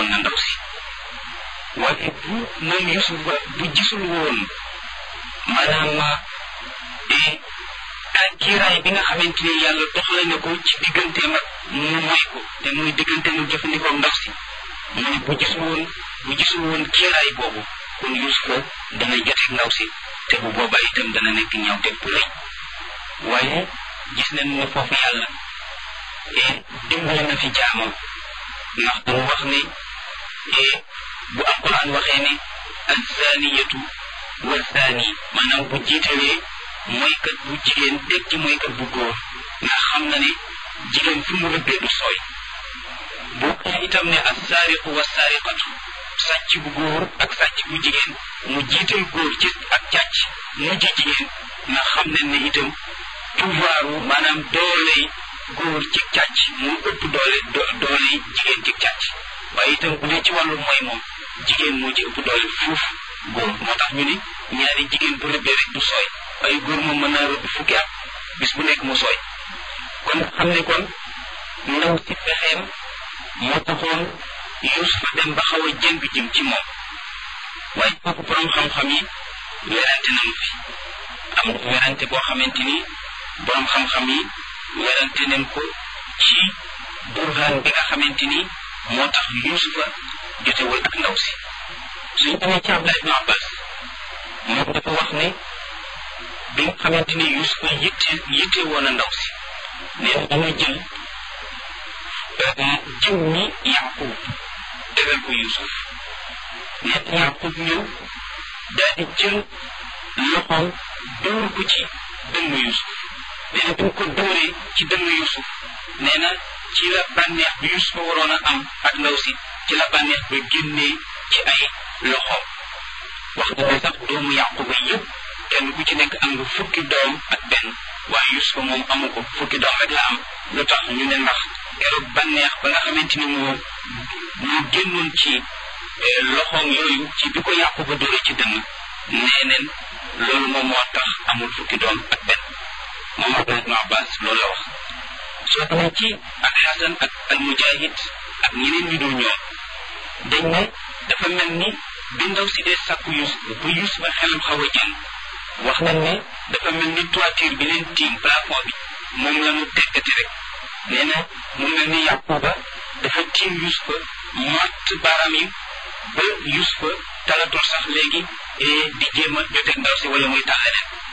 woon na ndaw si waaye bu moom Yusuf ba bu gisul woon maanaam ak kiiraay bi nga xamante ni yàlla doxale na ko ci digganteem ak mu moy ko te muy diggante mu jëfandikoo ndaw si mu ne bu gisul woon bu gisul woon kiiraay boobu kon Yusufa dana joteeg ndaw si te bu boobaa itam dana nekk ñaawteeg bu rëy waaye gis nañ ne foofu yàlla dimbali na fi jaamam ndax damu wax ne bu alquran waxee ne azaniyatu wa zani maanaam bu jiitalee mooykat bu jigéen teg ci mooykat bu góor ndax xam na ne jigéen fi mu rëbbee du sooy bu waxee itam ne assaariqu wa saariqatu sàcc bu góor ak sàcc bu jigéen mu jiital góor ci ak càcc mujj jigéen ndax xam nañ ne itam pouvoiru maanaam dooley góor ci càcc mu ëpp doole dooley jigéen ci càcc waaye itam bu dee ci wàllu mooy moom jigéen moo ci ëpp doole fuuf góor moo tax ñu ne ñaari jigéen bu rëbbee rek du sooy waaye góor moom mën naa rëbb fukki at bis bu nekk mu sooy kon xam ne kon ndaw si pexeem moo taxoon Yuusufa dem ba xaw a jëng jëm ci moom waaye kooku borom xam-xam yi werante nañu fi am na werante boo xamante ni borom xam-xam yi werante nañ ko ci burhaan bi nga xamante ni moo tax Yuusufa jotewul ak ndaw si suñ demee ci Abdallah ibn Abbas moom dafa wax ne bi nga xamante ni Yuusufa yitte yitte woon a ndaw si nee na dama jël jiw mi Yaqub tegal ko Yuusuf nee na Yaqub ñëw daal di jël loxoom dóor ko ci dënnu Yuusuf nee na bi ko dóoree ci dënnu Yuusuf nee na ci la bànneex bi Yuusufa waroon a am ak ndaw si ci la bànneex ba génnee ci ay loxoom wax na ne sax doomu Yaquba yëpp kenn ku ci nekk am nga fukki doom ak benn waaye Yuusufa moom amu ko fukki doom rek la am lu tax ñu ne ndax keroog bànneex ba nga xamante ni moo moo génnoon ci loxoom yooyu ci bi ko Yaquba dóore ci dënn nee neen loolu moom moo tax amul fukki doom ak benn moom Abdullah ibn Abbas loolu la wax soo demee ci ak Xasan ak al Mujahid ak ñeneen ñu dul ñoom dañ ne dafa mel ni bi ndaw si dee sàkku Yuusuf ba Yuusuf ba xelam xaw a jël wax nañ ne dafa mel ni toiture bi leen tiim plafond bi moom la mu teggati rek nee na mu mel ni Yaquba dafa tiim Yuusufa matt baaraam yi ba Yuusufa talatul sax léegi di jéem a joteeg ndaw si wala muy tal leneen